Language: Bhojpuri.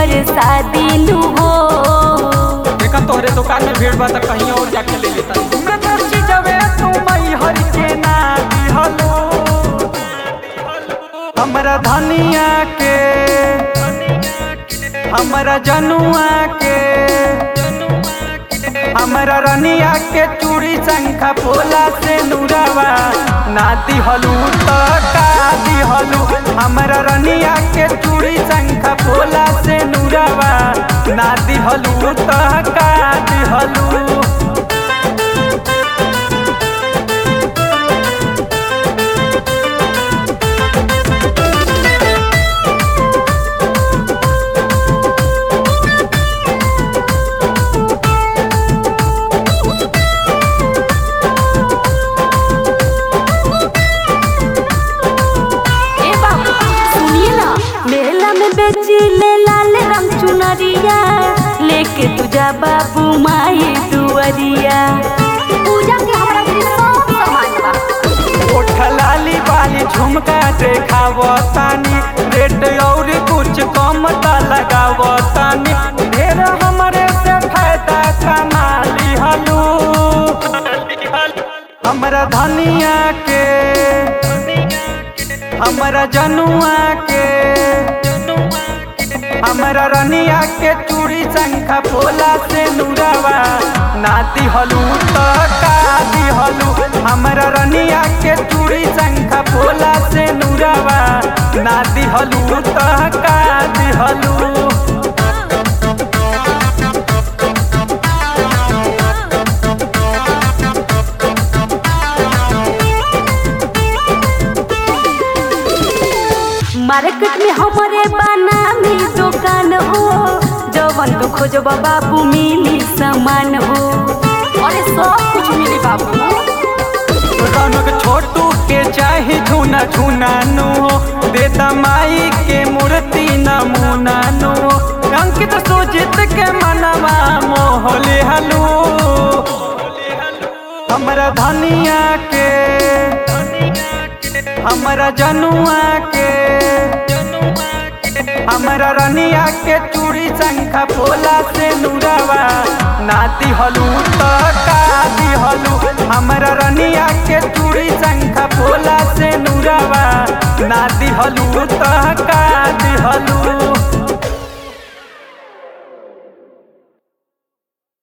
पर शादी नु हो देखा तोहरे दुकान में भीड़ बा त कहीं और जाके ले लेता जबे तू मई हर के ना दिहलो हमरा धनिया के हमरा जनुआ के हमरा रनिया के चूड़ी शंखा पोला से नुरावा ना दिहलू त का दिहलू हमरा रनिया के चूड़ी शंखा पोला से नुरावा ना दिहलू त का दिहलू ए बाबू सुनिए ना मेला में बेची ले लाल रंग चुनरिया लेके तुझा बाबू माई दुअरिया पूजा के हमरा भी सब सामान बा ओठ लाली बाली झुमका देखावतानी रेट और कुछ कम त लगावतानी ढेर हमरे से फायदा कमाली हलू हमरा धनिया के हमरा जनुआ के हमरा रनिया के चूड़ी शंखा पोला से नुरावा ना दिहलू त का दिहलू हमरा रनिया के चूड़ी शंखा पोला से नुरावा ना दिहलू त का दिहलू मार्केट में हमारे बनामी दुकान हो जवन तू खोजबा बाबू मिली सामान हो अरे सब कुछ मिली बाबू रौनक छोटू के चाहे झूना झूना नो देता माई के मूर्ति नमूना नो अंकित सुजित के मनवा मोहले हलू हमरा धनिया के हमरा जनुआ के हमरा रनिया के चूड़ी शंखा पोला से नुरावा ना दिहलू त का दिहलू हमरा रनिया के चूड़ी शंखा पोला से नुरावा ना दिहलू त